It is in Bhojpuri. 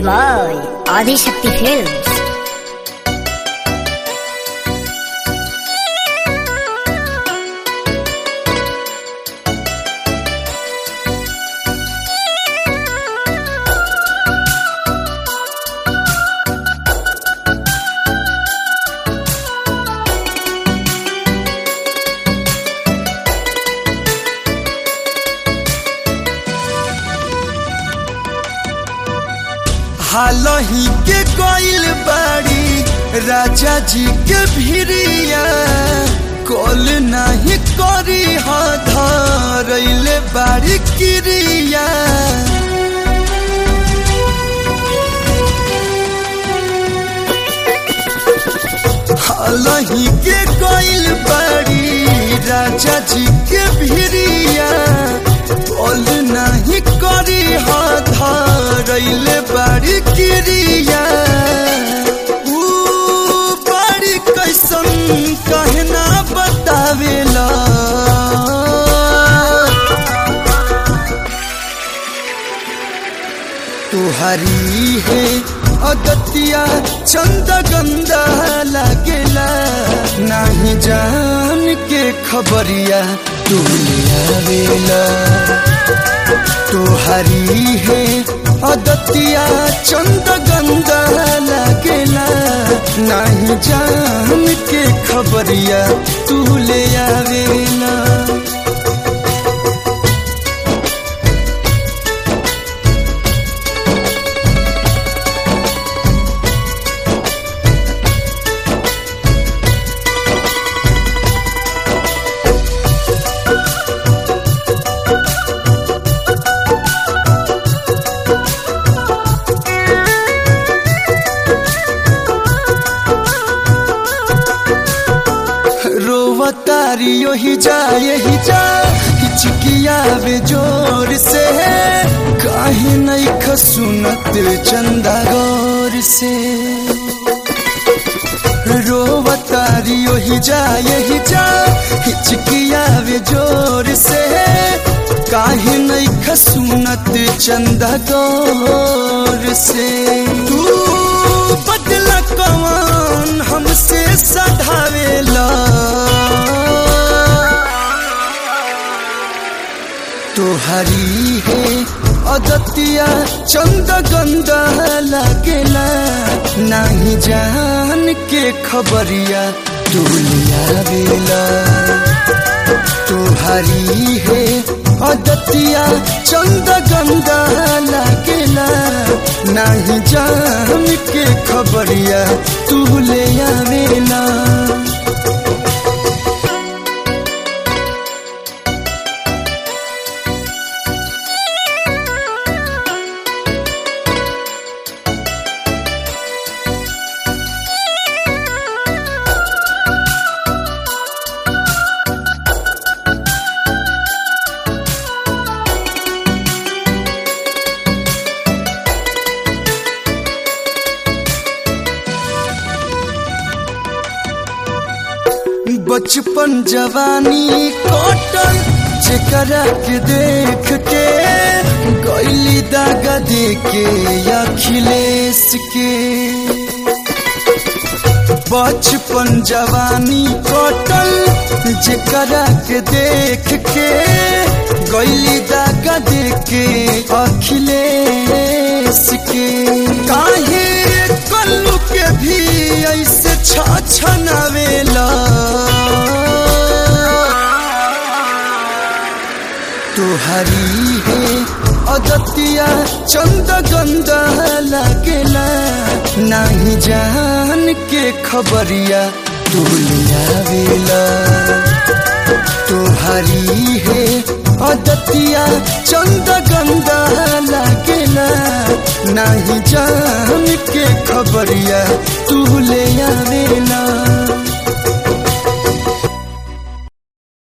by Adi Shakti Films. हालही के कोइल बाड़ी राजा जी के भिरिया कॉल नहीं करी हा धरैले बाड़ी किरिया हालही के कोइल बाड़ी राजा जी के भिरिया कॉल नहीं करी हा धरैले बाड़ी किरिया ऊ बाड़ी कैसन कहना बतावेला तुहरी है अदतिया चंद गंदा लागेला नहीं जान के खबरिया तू ले आवेला तुहरी है अदतिया चंद गंदा लागेला नहीं जान के खबरिया तू ले आवेला रोवतारी यही जा यही जा हिचकिया वे जोर से काहे नहीं खसुनत चंदा गौर से रोवतारी यही जा यही जा हिचकिया वे जोर से काहे नहीं खसुनत चंदा गौर से तू बदला कौन हमसे सधावेला तुहरी है अदतिया चंद गंदा लागेला नहीं जान के खबरिया तू लियावेला तुहरी है अदतिया चंद गंदा लागेला नहीं जान के खबरिया तू ले आवेला बचपन जवानी कटल जेकरा के देख के गैली दागा दे के अखिलेश के बचपन जवानी कटल जेकरा के देख के गैली दागा दे के अखिलेश के काहे कल्लू के भी ऐसे छछनावेला तुहरी है अदतिया चंद गंदा लागेला नहीं जान के खबरिया तू लियावेला तुहरी है अदतिया चंद गंदा लागेला नहीं जान के खबरिया तू ले आवेला